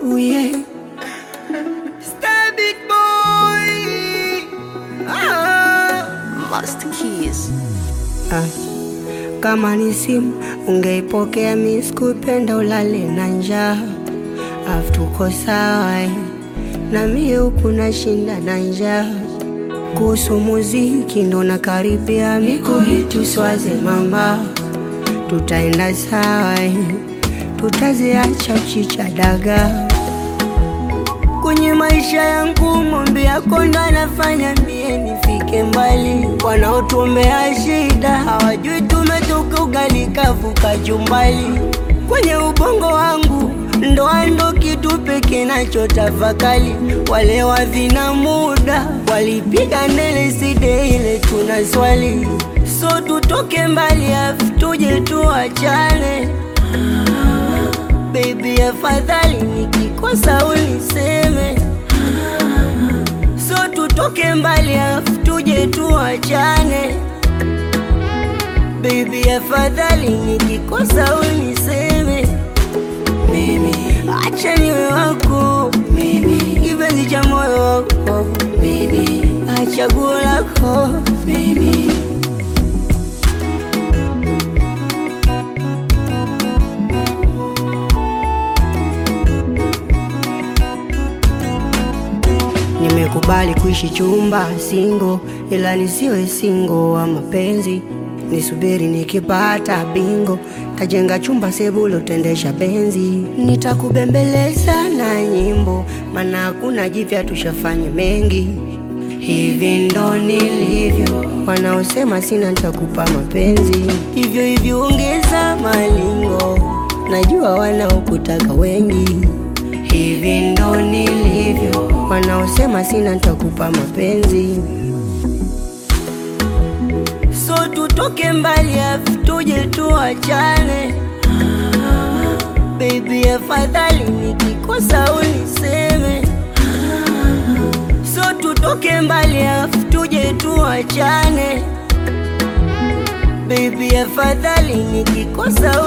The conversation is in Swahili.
Ooh, yeah. Star big boy. Ah. Master Keys. Ah. Kama ni simu ungeipokea, mi sikupenda ulale na njaa, afu tuko sawa eh. na mie huku nashinda na njaa. Kuhusu muziki ndo nakaribia, miko hitu swaze mama, tutaenda sawa eh. tutaziacha uchicha dagaa kwenye maisha yangu mombe yako ndo anafanya mie nifike mbali. Wanaotuombea shida hawajui tumetoka ugali kavuka jumbali. Kwenye ubongo wangu ndoa ndo kitu pekee nachotafakali. Wale wavina muda walipiga ndele side ile tuna swali, so tutoke mbali afu tuje tuachane. Baby, afadhali nikikosa uniseme, so tutoke mbali afu tuje tuachane. Baby, afadhali nikikosa uniseme, mimi acha niwe wako, mimi kipenzi cha moyo wako, mimi achaguo lako, mimi Nimekubali kuishi chumba singo, ila nisiwe singo wa mapenzi. Nisubiri nikipata bingo, tajenga chumba sebulo, tendesha benzi. Nitakubembeleza na nyimbo, maana hakuna jipya, tushafanya mengi. Hivi ndo nilivyo, wanaosema sina, nitakupa mapenzi hivyo hivyo, ongeza malingo, najua wanaokutaka wengi Hivi ndo nilivyo, wanaosema sina nitakupa mapenzi, so tutoke mbali afu tuje tuachane. Baby, afadhali nikikosa uniseme, so tutoke mbali afu tuje tuachane. Baby, afadhali nikikosa